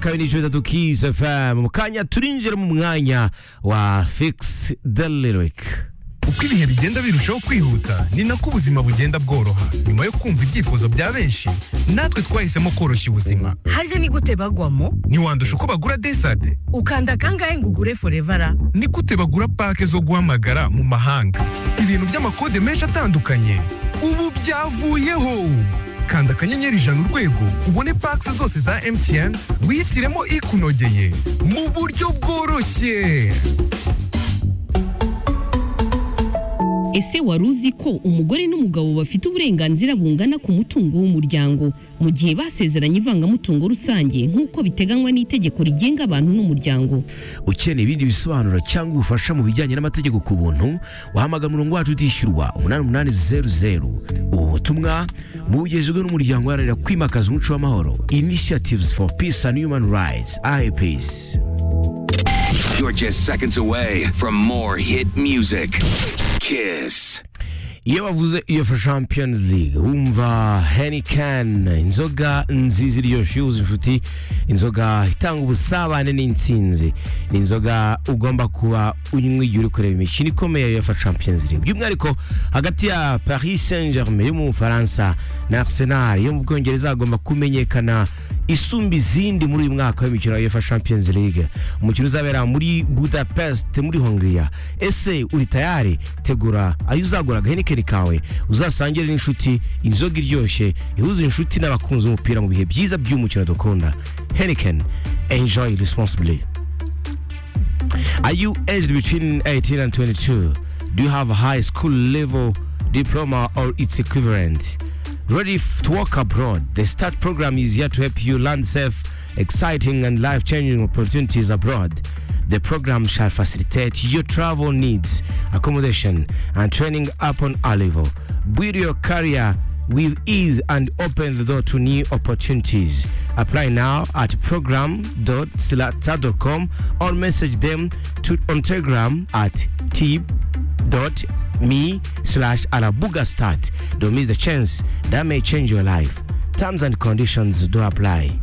kabiri bitatu Kiss FM mu kanya turinjira mu mwanya wa Fix the Lyric uko ibihe bigenda birushaho kwihuta ni nako ubuzima bugenda bworoha nyuma yo kumva ibyifuzo bya benshi natwe twahisemo koroshya ubuzima harya ni gute bagwamo ntiwandusha uko bagura desade ukanda kangahe ngo ugure forevara ni gute bagura pake zo guhamagara mu mahanga ibintu by'amakode menshi atandukanye ubu byavuyeho kanda akanyenyeri ijana urwego ubone pake zose za emutiyeni wihitiremo ikunogeye mu buryo bworoshye ese wari uzi ko umugore n'umugabo bafite uburenganzira bungana ku mutungo w'umuryango mu gihe basezeranye ivangamutungo rusange nk'uko biteganywa n'itegeko rigenga abantu n'umuryango ukeneye ibindi bisobanuro cyangwa ubufasha mu bijyanye n'amategeko ku buntu wahamagara umurongo wacu utishyurwa umunani umunani zeru zeru ubu butumwa bugejejwe n'umuryango uharanira kwimakaza umuco w'amahoro initiatives for peace and human rights IPs You're just seconds away from more hit music. Kiss. iyo bavuze UEFA Champions League wumva Heineken inzoga nziza iryoshye yuzuye inshuti inzoga itanga ubusabane n'intsinzi ni inzoga ugomba kuba unywa igihe uri kureba imikino ikomeye ya UEFA Champions League by'umwihariko hagati ya Paris Saint-Germain yo mu Bufaransa na Arsenal yo mu Bwongereza hagomba kumenyekana isumba izindi muri uyu mwaka w'imikino ya UEFA Champions League umukino uzabera muri Budapest muri Hongria ese uri tayari tegura ayo uzagura agahenikeni kawe uzasangire n'inshuti inzoga iryoshye ihuza inshuti n'abakunzi b'umupira mu bihe byiza by'umukino dukunda Heineken enjoy responsibly Are you aged between 18 and 22? Do you have a high school level diploma or its equivalent? Ready f- to work abroad? The START program is here to help you land safe, exciting, and life changing opportunities abroad. The program shall facilitate your travel needs, accommodation, and training upon a level. Build your career with ease and open the door to new opportunities. Apply now at program.slat.com or message them to on Telegram at t.me slash Alabuga Start. Don't miss the chance that may change your life. Terms and conditions do apply.